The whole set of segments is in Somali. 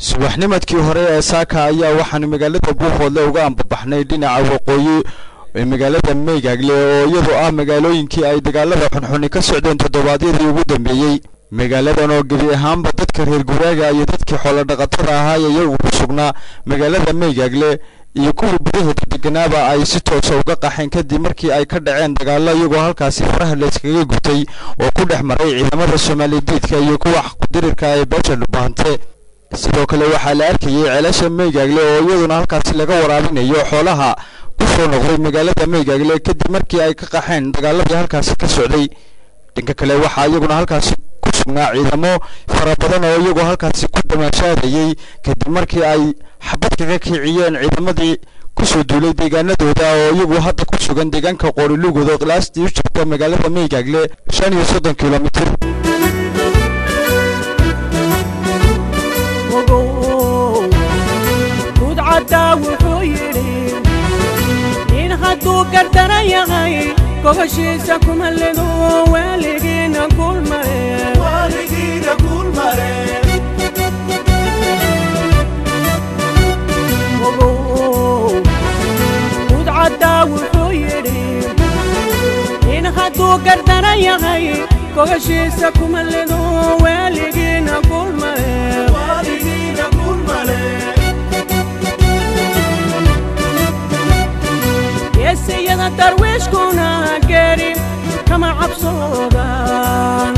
subaxnimadkii hore ee saaka ayaa waxaanu magaalada buuhoodle uga ambabaxnay dhinaca waqooyi ee magaalada meygaagle oo iyadu ah magaalooyinkii ay dagaalada xunxuni ka socdeen toddobaadyadii ugu dambeeyey magaaladan oo gebi ahaanba dadka reer guraaga iyo dadkii xoolodhaqatada ahaa ee iyagu ku sugnaa magaalada meygaagle iyo kuwii gudaheeda deganaaba ay si toosa uga qaxeen kadib markii ay ka dhaceen dagaallo iyagoo halkaasi faraha layskaga gutay oo ku dhex maray ciidamada soomaalidiidka iyo kuwa xaqkudirirka ee beesha dhubaante sidoo kale waxaa la arkayay ceelasha meygaagle oo iyaduna halkaasi laga waraabinayo xoolaha ku soo noqday magaalada meygaagle kadib markii ay ka qaxeen dagaaladii halkaasi ka socday dhanka kale waxaa iyaguna halkaasi ku sugnaa ciidamo fara badan oo iyagoo halkaasi ku damaashaadayey kadib markii ay xabad kaga kiciyeen ciidamadii kusoo duulay deegaanadooda oo iyagu hadda ku sugan deegaanka qoorilugood oo qilaastii u jirta magaalada meygaagle shan iyo soddon kilomitir gudcaddaa wuxuu yidhi nin hadduu gardaran yahay gogoshiisa kuma lido waaligiina kulmare gudcaddaa wuxuu yidhi nin hadduu gardaran yahay gogoshiisa kuma lido waaligiina kulmare geesiyada darwiishkuna geeri kama cabsoodaan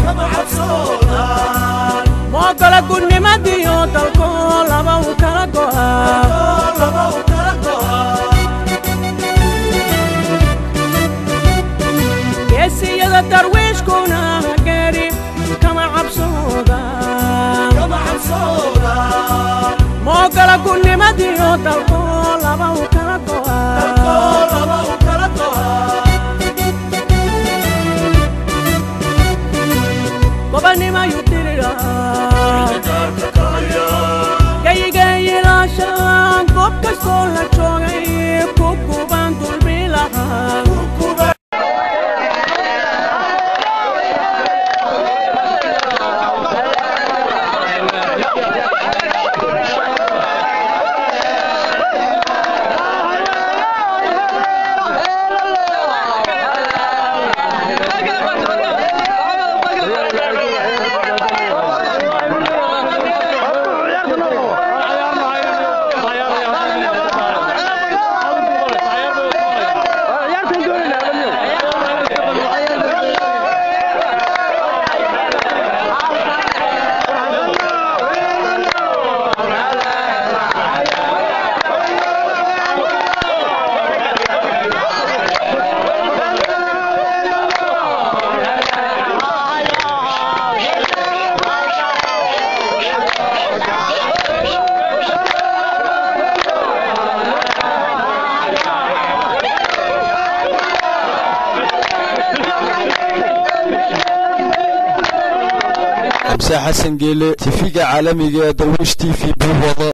moogola gudnimadiyo dalko laba u kala go'ageesiyada darwiishkuna geeri kama cabsoodaan moogola gudnimadiyo dalko laba u kala go'a gobanimayu dirira gayigayilaashaan goob kastoo la joogay ku kubaan dulmi lahaa xamse xasan geele tifiga caalamiga ee darwiish t v buuhoode